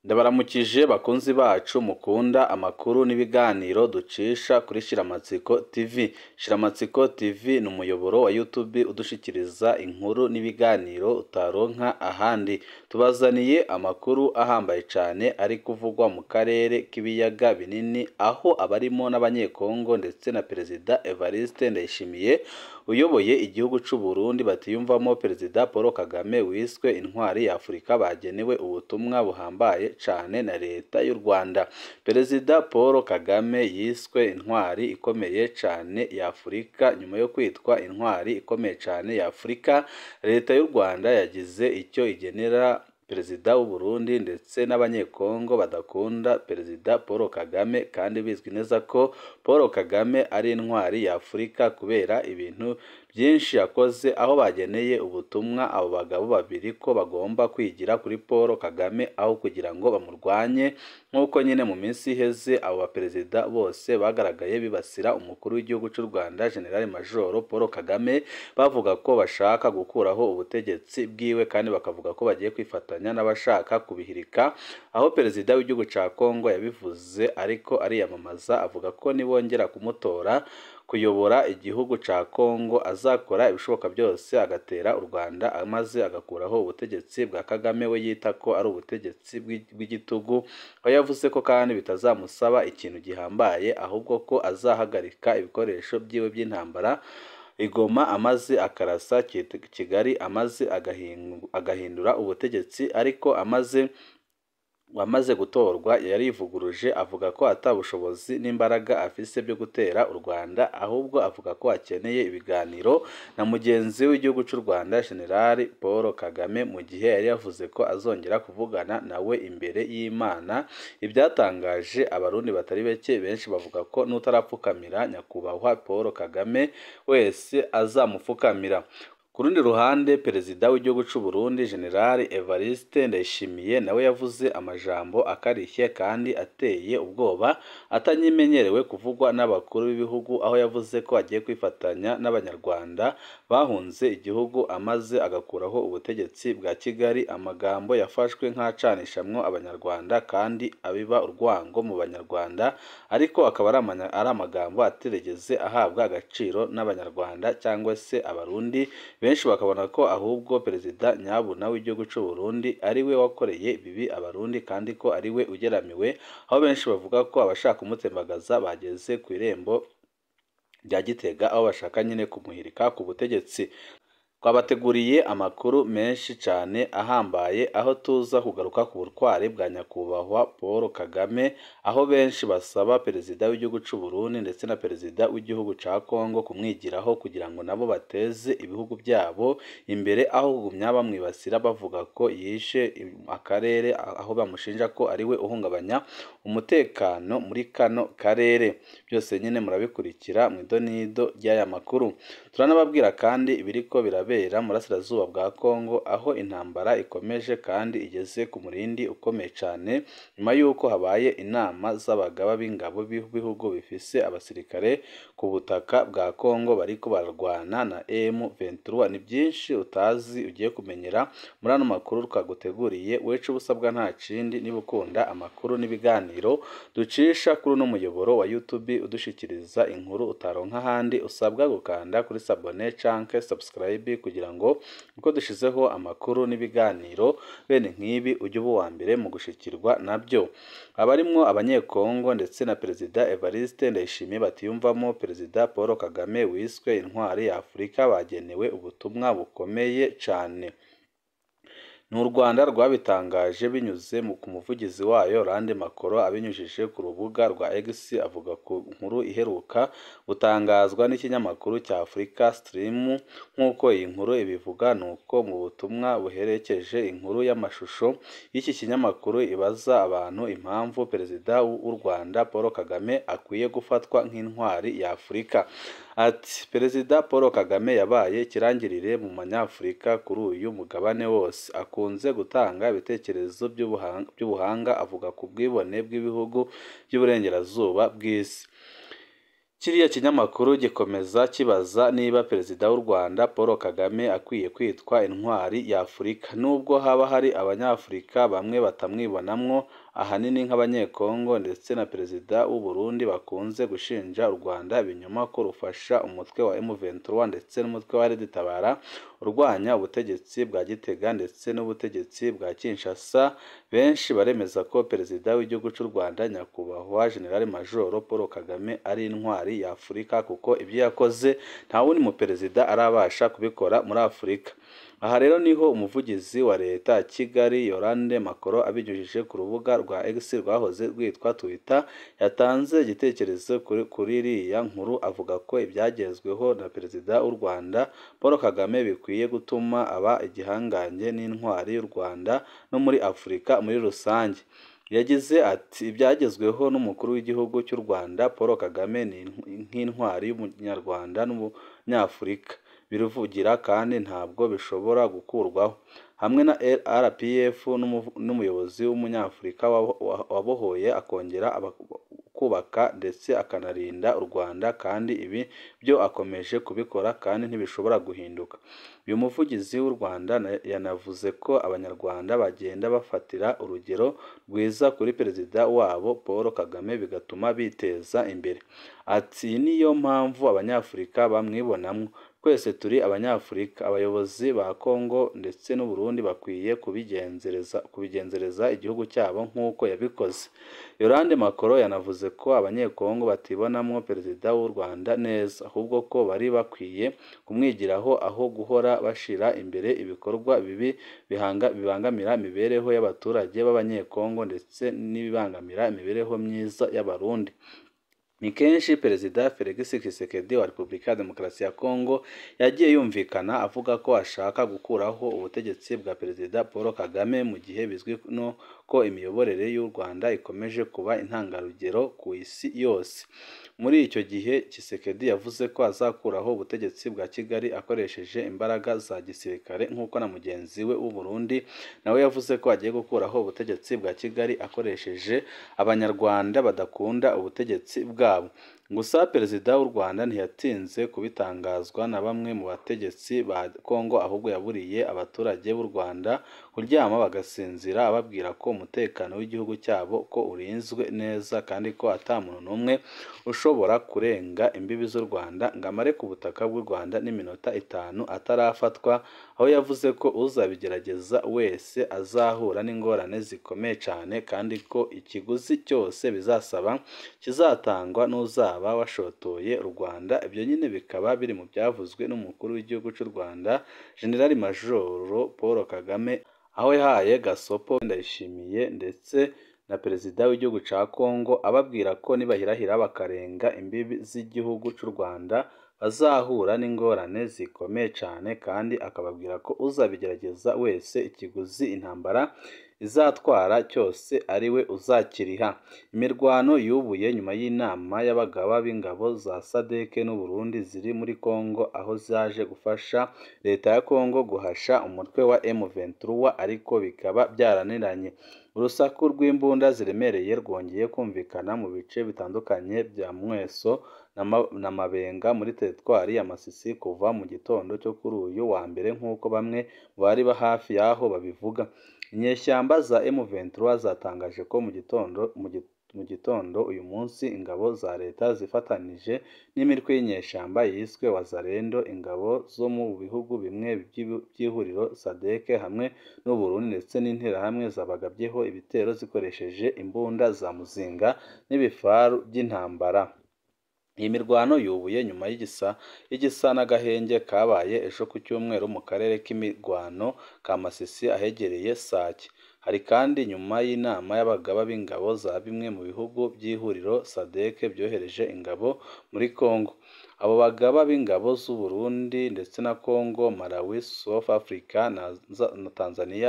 Ndabaramukije bakunzi bacu mukunda amakuru n'ibiganiro ducisha kuri Shiramatsiko TV. Shiramatsiko TV ni umuyoboro wa YouTube udushikiriza inkuru n'ibiganiro utaronka ahandi. Tubazaniye amakuru ahambaye cane ari kuvugwa mu karere k'ibiyaga binini, aho abarimo n'abanyekongo ndetse na Perezida Evariste Ndayishimiye uyoboye igihugu c'u Burundi batiyumvamo Perezida Paul Kagame wiswe intwari ya Afurika bagenewe ubutumwa buhambaye cane na leta y'u Rwanda. Perezida Paul Kagame yiswe intwari ikomeye cane ya Afurika nyuma yo kwitwa intwari ikomeye cane ya Afurika, leta y'u Rwanda yagize icyo igenera Perezida w'u Burundi ndetse n'abanyekongo badakunda Perezida Paul Kagame kandi bizwi neza ko Paul Kagame ari intwari ya Afurika kubera ibintu byinshi yakoze, aho bageneye ubutumwa abo bagabo babiri ko bagomba kwigira kuri Paul Kagame aho kugira ngo bamurwanye, nk'uko nyine mu minsi iheze abo baperezida bose bagaragaye bibasira umukuru w'igihugu cy'u Rwanda General Major Paul Kagame, bavuga ko bashaka gukuraho ubutegetsi bwiwe kandi bakavuga ko bagiye kwifatanya n'abashaka kubihirika, aho perezida w'igihugu ca Congo yabivuze ariko ariyamamaza avuga ko nibongera kumutora kuyobora igihugu ca Congo azakora ibishoboka byose agatera u Rwanda maze agakuraho ubutegetsi bwa Kagame we yita ko ari ubutegetsi bw'igitugu, aho yavuze ko kandi bitazamusaba ikintu gihambaye ahubwo ko azahagarika ibikoresho byiwe by'intambara i Goma amaze akarasa Kigali amaze agahindura ubutegetsi ariko amaze wamaze gutorwa yarivuguruje avuga ko ata bushobozi n'imbaraga afise byo gutera u Rwanda ahubwo avuga ko akeneye ibiganiro na mugenzi w'igihugu cy'u Rwanda General Paul Kagame mu gihe yari yavuze ko azongera kuvugana nawe imbere y'Imana ibyatangaje abarundi batari bake benshi bavuga ko n'utarapfukamira nyakubahwa Paul Kagame wese azamupfukamira ku rundi ruhande perezida w'igihugu cy'u Burundi General Evariste Ndayishimiye nawe yavuze amajambo akarishye kandi ateye ubwoba atanyimenyerewe kuvugwa n'abakuru b'ibihugu aho yavuze ko agiye kwifatanya n'abanyarwanda bahunze igihugu amaze agakuraho ubutegetsi bwa Kigali amagambo yafashwe nk'acanishamwo abanyarwanda kandi abiba urwango mu banyarwanda ariko akaba ari amagambo atigeze ahabwa agaciro n'abanyarwanda cyangwa se abarundi benshi bakabona ko ahubwo perezida nyabuna w'igihugu cy'u Burundi ari we wakoreye ibibi abarundi kandi ko ari we ugeramiwe aho benshi bavuga ko abashaka kumutembagaza bageze ku irembo rya Gitega aho bashaka nyine kumuhirika ku butegetsi twabateguriye amakuru menshi cyane ahambaye aho tuza kugaruka ku butwari bwa nyakubahwa Paul Kagame aho benshi basaba perezida w'igihugu cy'u Burundi ndetse na perezida w'igihugu ca Congo kumwigiraho kugira ngo nabo bateze ibihugu byabo imbere aho kugumya bamwibasira bavuga ko yishe akarere aho bamushinja ko ari we uhungabanya umutekano muri kano karere byose nyine murabikurikira mu idonido ry'aya makuru turanababwira kandi ibiriko birabera mu burasirazuba bwa Congo aho intambara ikomeje kandi igeze ku murindi ukomeye cyane nyuma y'uko habaye inama z'abagaba b'ingabo b'ibihugu bifise abasirikare ku butaka bwa Congo bariko bararwana na M23 ni byinshi utazi ugiye kumenyera muri ano makuru twaguteguriye wecu ubusabwa nta kindi niba ukunda amakuru n'ibiganiro ducisha kuri uno muyoboro wa YouTube udushikiriza inkuru utaronka ahandi usabwa gukanda kuri sabone canke subscribe kugira ngo uko dushizeho amakuru n'ibiganiro bene nk'ibi ujye uba uwa mbere mu gushikirwa nabyo abarimwo abanyekongo ndetse na perezida Evariste Ndayishimiye batiyumvamo perezida Paul Kagame wiswe intwari ya Afurika bagenewe ubutumwa bukomeye cane ni u Rwanda rwabitangaje binyuze ku muvugizi wayo Rande Makoro abinyujije ku rubuga rwa X avuga ku nkuru iheruka gutangazwa n'ikinyamakuru cya Africa Stream nk'uko iyi nkuru ibivuga ni uko mu butumwa buherekeje inkuru y'amashusho y'iki kinyamakuru ibaza abantu impamvu perezida w'u Rwanda Paul Kagame akwiye gufatwa nk'intwari ya Afurika ati perezida Paul Kagame yabaye ikirangirire mu banyafurika kuri uyu mugabane wose akunze gutanga ibitekerezo by'ubuhanga avuga ku bwibone bw'ibihugu by'uburengerazuba bw'isi kiriya kinyamakuru gikomeza kibaza niba perezida w'u Rwanda Paul Kagame akwiye kwitwa intwari ya Afurika nubwo haba hari abanyafurika bamwe batamwibonamwo ahanini nk'abanyekongo ndetse na perezida w'u Burundi bakunze gushinja u Rwanda ibinyoma ko rufasha umutwe wa M23 ndetse n'umutwe wa Red Tabara urwanya ubutegetsi bwa Gitega ndetse n'ubutegetsi bwa Kinshasa benshi baremeza ko perezida w'igihugu cy'u Rwanda nyakubahwa General Major Paul Kagame ari intwari ya Afurika kuko ibyo yakoze nta wundi mu perezida arabasha kubikora muri Afurika aha rero niho umuvugizi wa leta ya Kigali Yolande Makoro abinyujije ku rubuga rwa X rwahoze rwitwa Twitter yatanze igitekerezo kuri iriya nkuru avuga ko ibyagezweho na perezida w'u Rwanda Paul Kagame bikwiye gutuma aba igihangange n'intwari y'u Rwanda no muri Afurika muri rusange yagize ati ibyagezweho n'umukuru w'igihugu cy'u Rwanda Paul Kagame ni nk'intwari y'umunyarwanda n'umunyafurika biruvugira kandi ntabwo bishobora gukurwaho hamwe na RPF n'umuyobozi w'umunyafurika wabohoye akongera kubaka ndetse akanarinda u Rwanda kandi ibi byo akomeje kubikora kandi ntibishobora guhinduka uyu muvugizi w'u Rwanda yanavuze ko abanyarwanda bagenda bafatira urugero rwiza kuri perezida wabo Paul Kagame bigatuma biteza imbere ati niyo mpamvu abanyafurika bamwibonamo twese turi abanyafurika abayobozi ba Kongo ndetse n'u Burundi bakwiye kubigenzereza kubigenzereza igihugu cyabo nk'uko yabikoze Yolande Makoro yanavuze ko abanyekongo batibonamo perezida w'u Rwanda neza ahubwo ko bari bakwiye kumwigiraho aho guhora bashira imbere ibikorwa bibi bibangamira imibereho y'abaturage b'abanyekongo ndetse n'ibibangamira imibereho myiza y'abarundi ni kenshi perezida Felix Tshisekedi wa Repubulika ya Demokarasi ya Kongo yagiye yumvikana avuga ko ashaka gukuraho ubutegetsi bwa perezida Paul Kagame mu gihe bizwi no ko imiyoborere y'u Rwanda ikomeje kuba intangarugero ku isi yose muri icyo gihe Tshisekedi yavuze ko azakuraho ubutegetsi bwa Kigali akoresheje imbaraga za gisirikare nk'uko na mugenzi we w'u Burundi nawe yavuze ko agiye gukuraho ubutegetsi bwa Kigali akoresheje abanyarwanda badakunda ubutegetsi bwabo gusa perezida w'u Rwanda ntiyatinze kubitangazwa na bamwe mu bategetsi ba Kongo ahubwo yaburiye abaturage b'u Rwanda kuryama bagasinzira ababwira ko umutekano w'igihugu cyabo ko urinzwe neza kandi ko ata muntu n'umwe ushobora kurenga imbibi z'u Rwanda ngo amare ku butaka bw'u Rwanda n'iminota itanu atarafatwa aho yavuze ko uzabigerageza wese azahura n'ingorane zikomeye cyane kandi ko ikiguzi cyose bizasaba kizatangwa n'uzaba washotoye u Rwanda ibyo nyine bikaba biri mu byavuzwe n'umukuru w'igihugu cy'u Rwanda General Major Paul Kagame aho yahaye gasopo ndayishimiye ndetse na perezida w'igihugu cya Kongo ababwira ko nibahirahira bakarenga imbibi z'igihugu cy'u Rwanda bazahura n'ingorane zikomeye cyane kandi akababwira ko uzabigerageza wese ikiguzi intambara izatwara cyose ari we uzakiriha imirwano yubuye nyuma y'inama y'abagaba b'ingabo za sadeke n'u Burundi ziri muri Kongo aho zaje gufasha leta ya Kongo guhasha umutwe wa M23 ariko bikaba byaraniranye urusaku rw'imbunda ziremereye rwongeye kumvikana mu bice bitandukanye bya Mweso na Mabenga muri teritwari ya Masisi kuva mu gitondo cyo kuri uyu wa mbere nk'uko bamwe bari hafi y'aho babivuga inyeshyamba za M23 zatangaje ko mu gitondo mu gitondo uyu munsi ingabo za leta zifatanije n'imitwe y'inyeshyamba yiswe Wazalendo ingabo zo mu bihugu bimwe by'ihuriro Sadeke hamwe n'u Burundi ndetse n'interahamwe zabagabyeho ibitero zikoresheje imbunda za muzinga n'ibifaru by'intambara iyi mirwano yubuye nyuma y'igisa y'igisa n'agahenge kabaye ejo ku cyumweru mu karere k'imirwano ka Masisi ahegereye Sake hari kandi nyuma y'inama y'abagaba b'ingabo za bimwe mu bihugu by'ihuriro SADC byohereje ingabo muri Congo abo bagaba b'ingabo z'u Burundi ndetse na Congo Malawi South Africa na, na Tanzania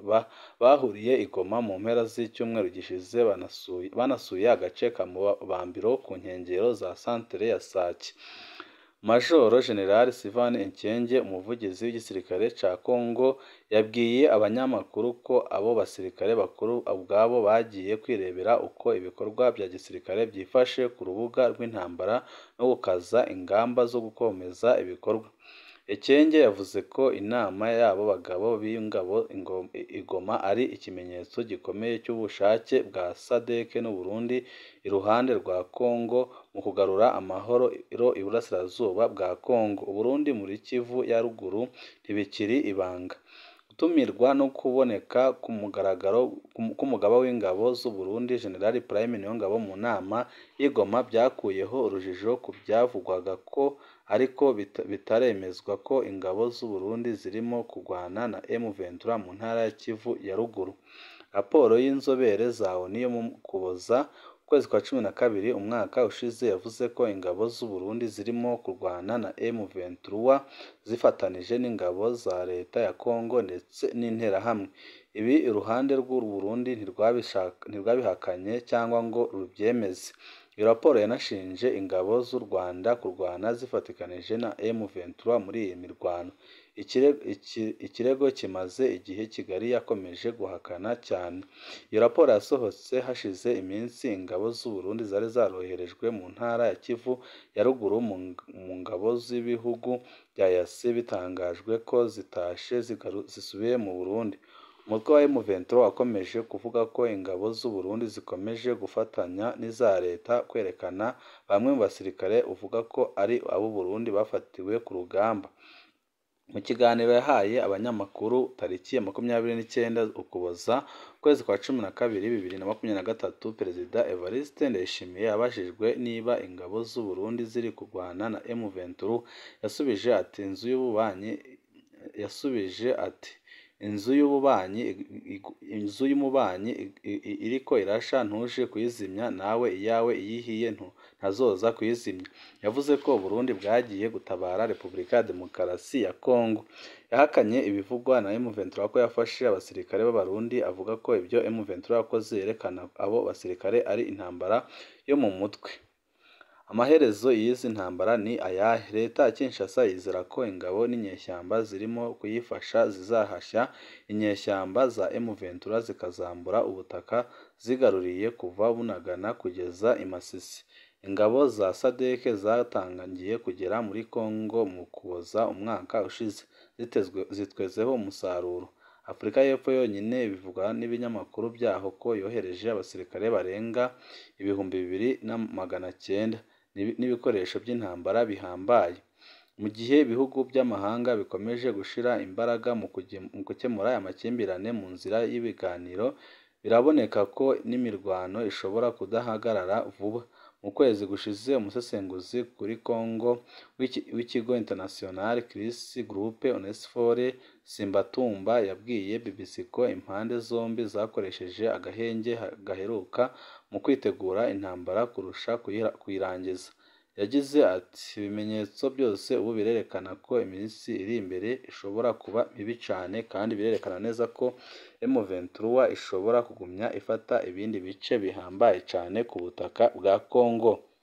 bahuriye i Goma mu mpera z'icyumweru gishize banasuye, banasuye agace ka Mubambiro ku nkengero za santere ya Sake Majoro General Sylvain Ekenge umuvugizi w'igisirikare ca Congo yabwiye abanyamakuru ko abo basirikare bakuru ubwabo bagiye kwirebera uko ibikorwa bya gisirikare byifashe ku rubuga rw'intambara no gukaza ingamba zo gukomeza ibikorwa Ekenge yavuze ko inama y'abo bagabo b'ingabo igoma ari ikimenyetso gikomeye cy'ubushake bwa SADC n'u Burundi iruhande rwa Congo mu kugarura amahoro iburasirazuba bwa Congo u Burundi muri Kivu ya ruguru ntibikiri ibanga gutumirwa no kuboneka ku mugaragaro k'umugaba w'ingabo z'u Burundi General Prime Niyongabo mu nama y'Igoma byakuyeho urujijo ku byavugwaga ko ariko bitaremezwa ko ingabo z'u Burundi zirimo kurwana na M23 mu ntara ya Kivu ya ruguru raporo y'inzobere za ONU yo mu Ukuboza ukwezi kwa cumi na kabiri umwaka ushize yavuze ko ingabo z'u Burundi zirimo kurwana na M23 zifatanije n'ingabo za leta ya Congo ndetse n'interahamwe ibi iruhande rw'u Burundi ntirwabihakanye cyangwa ngo rubyemeze iyo raporo yanashinje ingabo z'u Rwanda kurwana zifatikanije na M23 muri iyi mirwano ikirego kimaze igihe Kigali yakomeje guhakana cyane iyo raporo yasohotse hashize iminsi ingabo z'u Burundi zari zaroherejwe mu ntara ya Kivu ya ruguru mu ngabo z'ibihugu bya EAC bitangajwe ko zitashe zisubiye mu Burundi umutwe wa M23 wakomeje kuvuga ko ingabo z'u Burundi zikomeje gufatanya n'iza leta kwerekana bamwe mu basirikare uvuga ko ari ab'u Burundi bafatiwe ku rugamba mu kiganiro yahaye abanyamakuru tariki ya makumyabiri n'icyenda Ukuboza ukwezi kwa cumi na kabiri bibiri na makumyabiri na gatatu Perezida Evariste Ndayishimiye abajijwe niba ingabo z'u Burundi ziri kurwana na M23 yasubije ati inzu y'ububanyi yasubije ati inzu y'ububanyi inzu y'umubanyi iriko irasha ntuje kuyizimya nawe iyawe iyihiye ntazoza kuyizimya yavuze ko Burundi bwagiye gutabara Repubulika ya Demokarasi ya Congo yahakanye ibivugwa na M23 ko yafashe abasirikare b'Abarundi avuga ko ibyo M23 yakoze yerekana abo basirikare ari intambara yo mu mutwe amaherezo y'izi ntambara ni ayahe leta ya Kinshasa yizera ko ingabo n'inyeshyamba zirimo kuyifasha zizahashya inyeshyamba za M23 zikazambura ubutaka zigaruriye kuva Bunagana kugeza i Masisi ingabo za SADC zatangiye kugera muri Congo mu Ukuboza umwaka ushize zitwezeho umusaruro Afurika y'Epfo yonyine bivugwa n'ibinyamakuru byaho ko yohereje abasirikare barenga ibihumbi bibiri na magana cyenda n'ibikoresho by'intambara bihambaye mu gihe ibihugu by'amahanga bikomeje gushyira imbaraga mu gukemura amakimbirane mu nzira y'ibiganiro biraboneka ko n'imirwano ishobora kudahagarara vuba mu kwezi gushize umusesenguzi kuri Congo w'ikigo International Crisis Group Onesphore Simbatumba yabwiye BBC ko impande zombi zakoresheje agahenge gaheruka mu kwitegura intambara kurusha kuyirangiza yagize ati ibimenyetso byose ubu birerekana ko iminsi iri imbere ishobora kuba mibi cyane kandi birerekana neza ko M23 ishobora kugumya ifata ibindi bice bihambaye cyane ku butaka bwa Congo